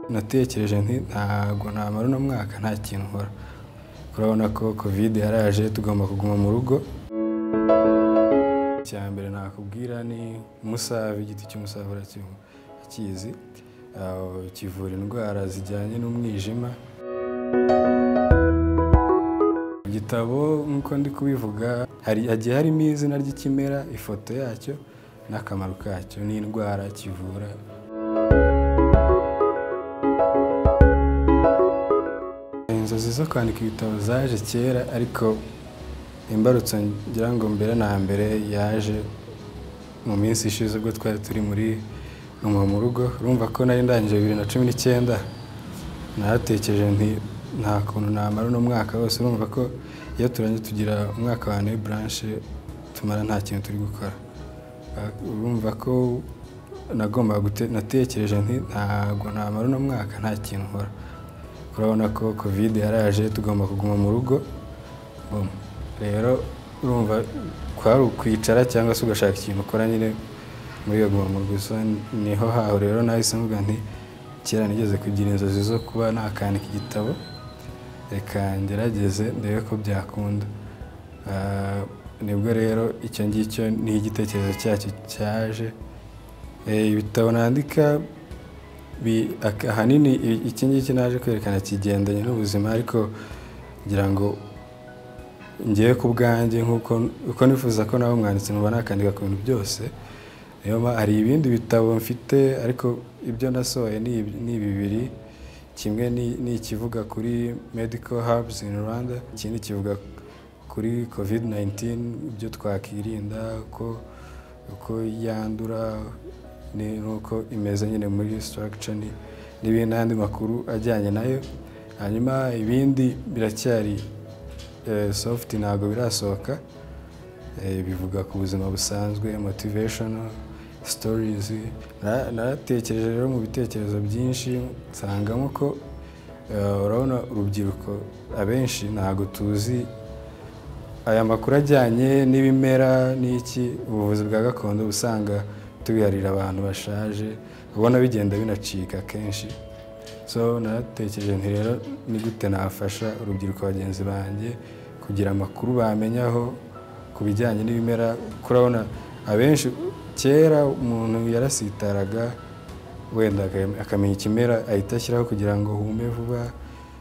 natekereje nti ntabwo namara uno mwaka nta kintu nkora urabona ko kovide yaraje tugomba kuguma mu rugo icya mbere nakubwira ni umusave igiti cy'umusave urakizi kivura indwara zijyanye n'umwijima igitabo nk'uko ndi kubivuga hagiye harimo izina ry'ikimera ifoto yacyo n'akamaro kacyo n'indwara kivura inzozi zo kwandika ibitabo zaje kera ariko imbarutso ngira ngo mbere na mbere yaje mu minsi ishize ubwo twari turi muri ngoma mu rugo urumva ko nari ndangije bibiri na cumi n'icyenda natekereje nti nta kuntu namara uno mwaka wose urumva ko iyo turangiye tugira umwaka wa neyi buranshe tumara nta kintu turi gukora urumva ko nagomba natekereje nti ntabwo namara uno mwaka nta kintu nkora urabona ko kovide yaraje tugomba kuguma mu rugo rero urumva kwari ukwicara cyangwa se ugashaka ikintu ukora nyine muri iyo guma mu rugo niho haho rero nahise mvuga nti kera nigeze kugira inzozi zo kuba nakandika igitabo reka ngerageze ndebe ko byakunda nibwo rero icyo ngicyo ni igitekerezo cyacyo cyaje ibitabo nandika ahanini iki ngiki naje kwerekana kigendanye n'ubuzima ariko ngira ngo ngewe ku bwanjye nk'uko nifuza ko nawe umwanditsi muba nakandika ku bintu byose hari ibindi bitabo mfite ariko ibyo nasohoye ni bibiri kimwe ni ikivuga kuri medical hubs in rwanda ikindi kivuga kuri covid 19 ibyo twakirinda uko yandura n'uko imeze nyine muri structure n'ibindi n'andi makuru ajyanye nayo hanyuma ibindi biracyari soft ntabwo birasohoka bivuga ku buzima busanzwe motivational stories naratekereje rero mu bitekerezo byinshi nsangamo ko urabona urubyiruko abenshi ntabwo tuzi aya makuru ajyanye n'ibimera n'iki ubuvuzi bwa gakondo usanga tubiharira abantu bashaje ubona bigenda binacika kenshi so naratekereje nti rero ni gute nafasha urubyiruko bagenzi banjye kugira amakuru bamenyaho ku bijyanye n'ibimera kurabona abenshi kera umuntu yarasitaraga wenda akamenya ikimera ahita ashyiraho kugira ngo hume vuba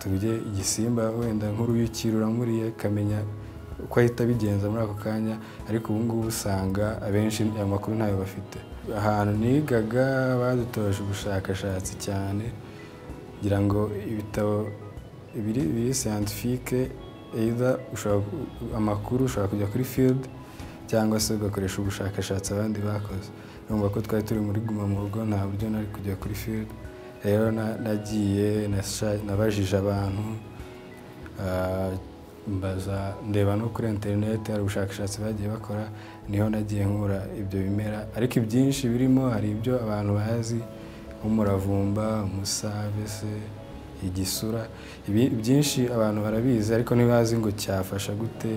turye igisimba wenda nk'uruyuki ruramuriye akamenya uko ahita abigenza muri ako kanya ariko ubu ngubu usanga abenshi ayo makuru ntayo bafite ahantu nigaga badutoje ubushakashatsi cyane ngira ngo ibitabo biri biri siyantifike amakuru ushobora kujya kuri field cyangwa se ugakoresha ubushakashatsi abandi bakoze numva ko twari turi muri guma mu rugo nta buryo nari kujya kuri field rero nagiye nabajije abantu mbaza ndeba no kuri interineti hari ubushakashatsi bagiye bakora niho nagiye nkura ibyo bimera ariko ibyinshi birimo hari ibyo abantu bazi nk'umuravumba umusave se igisura byinshi abantu barabizi ariko ntibazi ngo cyafasha gute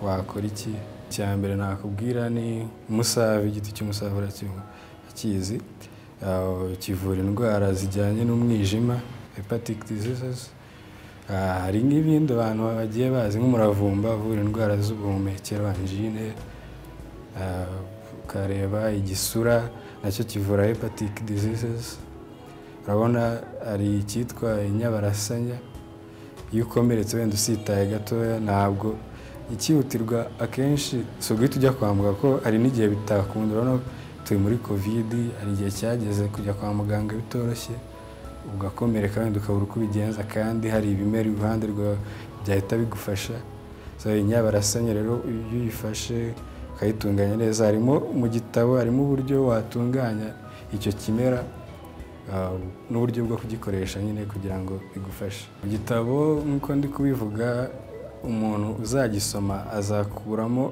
wakora iki icya mbere nakubwira ni umusave igiti cy'umusave urakizi kivura indwara zijyanye n'umwijima hepatike diseases hari n'ibindi abantu bagiye bazi nk'umuravumba uvura indwara z'ubuhumekero anjine ukareba igisura nacyo kivura hepatike diseases urabona hari icyitwa inyabarasanya iyo ukomeretse wenda usitaye gatoya ntabwo ikihutirwa akenshi si uguhita ujya kwa muganga ko hari n'igihe bitakunda urabona turi muri kovidi hari igihe cyageze kujya kwa muganga bitoroshye ugakomereka wenda ukabura uko ubigenza kandi hari ibimera iruhande rwawe byahita bigufasha inyabarasanya rero iyo uyifashe ukayitunganya neza harimo mu gitabo harimo uburyo watunganya icyo kimera n'uburyo bwo kugikoresha nyine kugira ngo bigufashe igitabo nk'uko ndi kubivuga umuntu uzagisoma azakuramo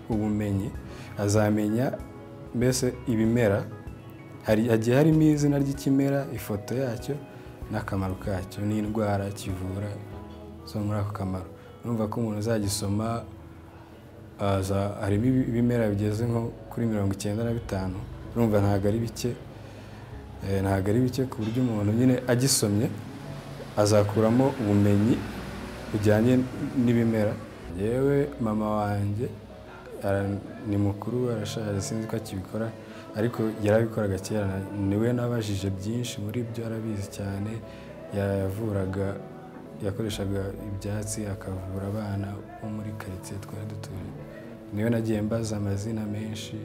ubumenyi azamenya mbese ibimera hagiye harimo izina ry'ikimera ifoto yacyo n'akamaro kacyo n'indwara kivura zo muri ako kamaro urumva ko umuntu uzagisoma harimo ibimera bigeze nko kuri mirongo icyenda na bitanu urumva ntabwo ari bike Eh, ntabwo ari bike ku buryo umuntu nyine agisomye azakuramo ubumenyi bujyanye n'ibimera yewe mama wanjye ara- ni mukuru arashaje sinzi ko akibikora ariko yarabikoraga kera niwe nabajije byinshi muri byo arabizi cyane yavuraga yakoreshaga ibyatsi akavura abana bo muri karitsiye twari dutuye niwe nagiye mbaza amazina menshi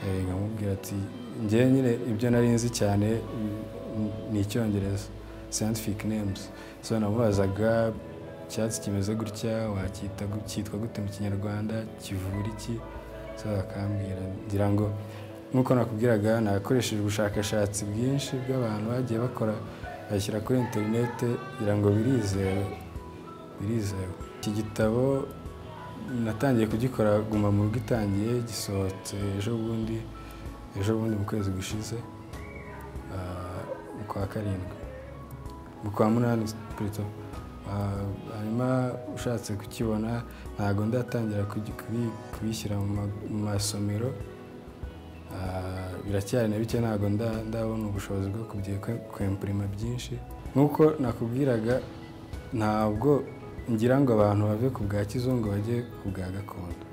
Eh, nkamubwira ati njyewe nyine ibyo nari nzi cyane mm, ni icyongereza scientific names so namubazaga icyatsi kimeze gutya wacyita gu- cyitwa gute mu kinyarwanda kivura iki so akambwira ngira ngo nk'uko nakubwiraga nakoresheje ubushakashatsi bwinshi bw'abantu bagiye bakora bashyira kuri interinete kugira ngo birizewe birizewe iki gitabo natangiye kugikora guma mu rugo itangiye gisohotse ejo bundi ejo bundi mu kwezi gushize ah, mu kwa karindwi mu kwa munani purito hanyuma ushatse kukibona ntabwo ndatangira kugi- kubi- kubishyira mu ma- mu masomero Ah, biracyari na bike ntabwo nda- ndabona ubushobozi bwo kwempurima byinshi nk'uko nakubwiraga ntabwo ngira ngo abantu bave ku bwa kizungu bajye ku bwa gakondo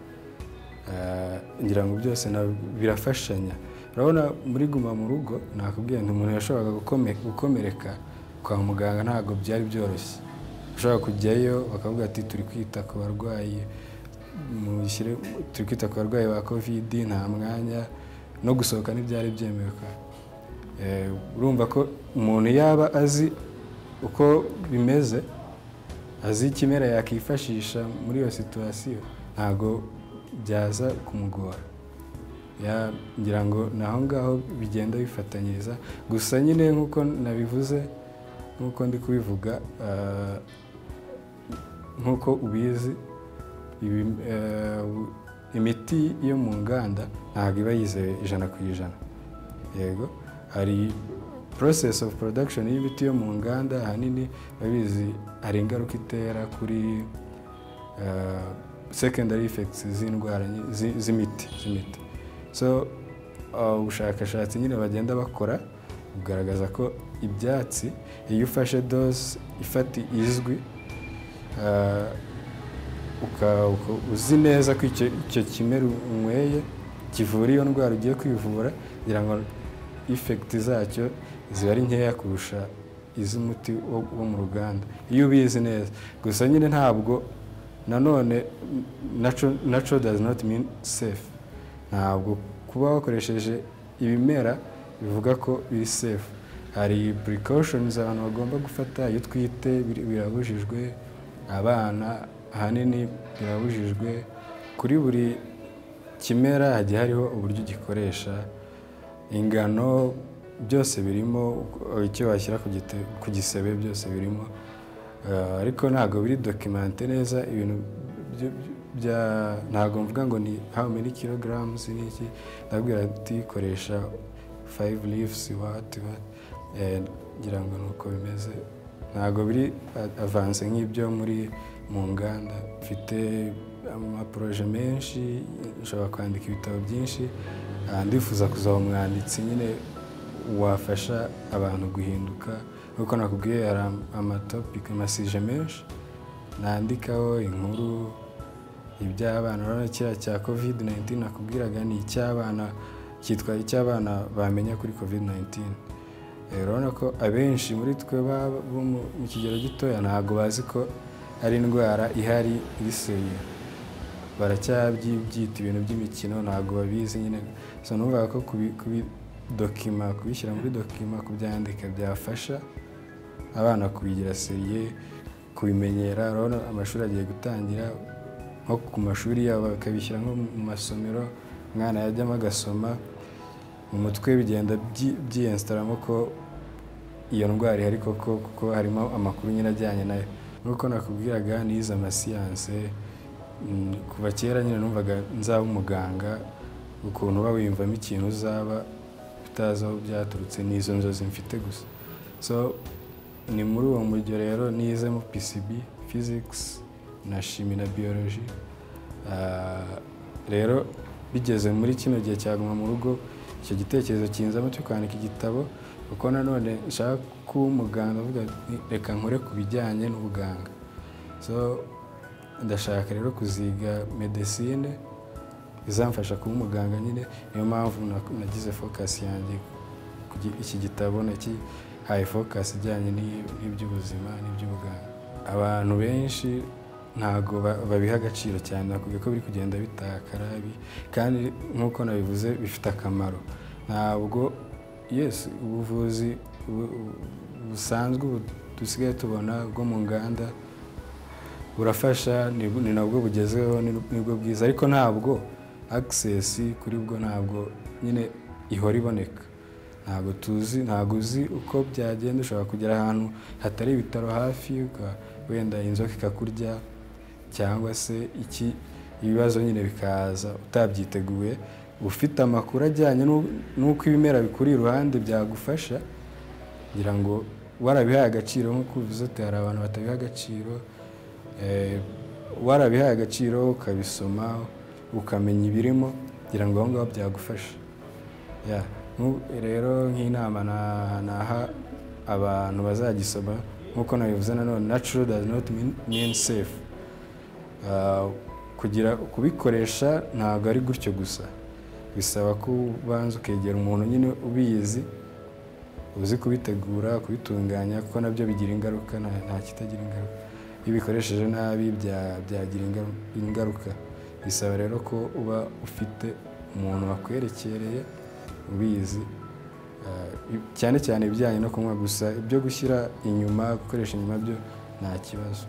Ah, ngira ngo byose na- birafashanya urabona muri guma mu rugo nakubwiye nti umuntu yashoboraga gukome- gukomereka kwa muganga ntabwo byari byoroshye ushobora kujyayo bakavuga ati turi kwita ku barwayi mushyire turi kwita ku barwayi ba kovidi nta mwanya no gusohoka ntibyari byemewe kwa- Eh, urumva ko umuntu yaba azi uko bimeze azi ikimera yakifashisha muri iyo situwasiyo ntabwo byaza kumugora Ya- ngira ngo ni aho ngaho bigenda bifatanyiriza gusa nyine nk'uko nabivuze nk'uko ndi kubivuga ah, nk'uko ubizi ibi- eh, u- imiti yo mu nganda ntabwo iba yizewe ijana ku ijana yego hari process of production y'imiti yo mu nganda ahanini babizi hari ingaruka itera kuri eh, secondary effects z'indwara nyi- zi- z'imiti z'imiti so ah, ubushakashatsi nyine bagenda bakora bugaragaza ko ibyatsi iyo ufashe dose ifati izwi ah, uka- uka- uzi neza ko icyo icyo kimera unyweye kivura iyo ndwara ugiye kwivura kugira ngo ifekiti zacyo ziba ari nkeya kurusha iz'umuti wo wo mu ruganda iyo ubizi neza gusa nyine ntabwo nanone naco- naco does not mean safe ntabwo kuba wakoresheje ibimera bivuga ko biri safe hari precautions abantu bagomba gufata iyo utwite bir- birabujijwe abana ahanini birabujijwe kuri buri kimera hagiye hariho uburyo gikoresha ingano byose birimo uko- icyo washyira ku gite- ku gisebe byose birimo Eh, ariko ntabwo biri dokimante neza ibintu byo- byo- bya ntabwo mvuga ngo ni how many kilograms n'iki ndabwira ati koresha five leaves what what Eh, ngira ngo ni uko bimeze ntabwo biri a- avanse nk'ibyo muri mu nganda mfite amaporoje menshi nshobora kwandika ibitabo byinshi Ah, ndifuza kuzaba umwanditsi nyine wafasha abantu guhinduka nk'uko nakubwiye hari am- amatopiki amasije menshi nandikaho inkuru iby'abana urabona kiriya cya covid 19 nakubwiraga ni icy'abana cyitwa icy'abana bamenya kuri covid 19 Eh, urabona ko abenshi muri twe baba bo mu- mu kigero gitoya ntabwo bazi ko ari indwara ihari irisuye baracyabyita ibintu by'imikino ntabwo babizi nyine so numvaga ko kubi- kubi- dokima kubishyira muri dokima kubyandika byafasha abana kubigira seriye kubimenyera urabona amashuri agiye gutangira nko ku mashuri yabo bakabishyira nko mu masomero umwana yajyamo agasoma mu mutwe bigenda byi- byiyenstaramo ko iyo ndwara ihari koko kuko harimo amakuru nyine ajyanye nayo nk'uko nakubwiraga nize amasiyanse mm, kuva kera nyine numvaga nzaba umuganga ukuntu uba wiyumvamo ikintu uzaba utazi aho byaturutse n'izo nzozi mfite gusa so ni muri uwo mujyo rero nizemo PCB physics na shimi na biology Ah, rero bigeze muri kino gihe cya guma mu rugo icyo gitekerezo kinzamo cyo kwandika igitabo kuko nanone nshaka kuba umuganga avuga ati reka nkore ku bijyanye n'ubuganga so ndashaka rero kuziga medesine izamfasha kuba umuganga nyine niyo mpamvu nagize fokasi yanjye iki gitabo nakihaye fokasi ijyanye n'iby'ubuzima n'iby'ubuganga abantu benshi ntabwo babiha agaciro cyane nakubwiye ko biri kugenda bitakara kandi nk'uko nabivuze bifite akamaro ntabwo yesi ubuvuzi busanzwe dusigaye tubona bwo mu nganda burafasha ni nabwo bugezweho nibwo bwiza ariko ntabwo akisesi kuri bwo ntabwo nyine ihora iboneka ntabwo tuzi ntabwo uzi uko byagenda ushobora kugera ahantu hatari ibitaro hafi wenda inzoka ikakurya cyangwa se iki ibibazo nyine bikaza utabyiteguye ufite amakuru ajyanye n'uko ibimera bikuri iruhande byagufasha kugira ngo warabihaye agaciro nk'uko uvuze ati hari abantu batabiha agaciro warabihaye agaciro ukabisoma ukamenya ibirimo kugira ngo aho ngaho byagufasha rero nk'inama naha abantu bazagisoma nk'uko nabivuze nanone natural does not mean safe kugira kubikoresha ntabwo ari gutyo gusa bisaba ko ubanza ukegera umuntu nyine ubizi uzi kubitegura kubitunganya kuko nabyo bigira ingaruka nta kitagira ingaruka iyo ubikoresheje nabi byagira ingaruka bisaba rero ko uba ufite umuntu wakwerekereye ubizi cyane cyane ibijyanye no kunywa gusa ibyo gushyira inyuma gukoresha inyuma byo nta kibazo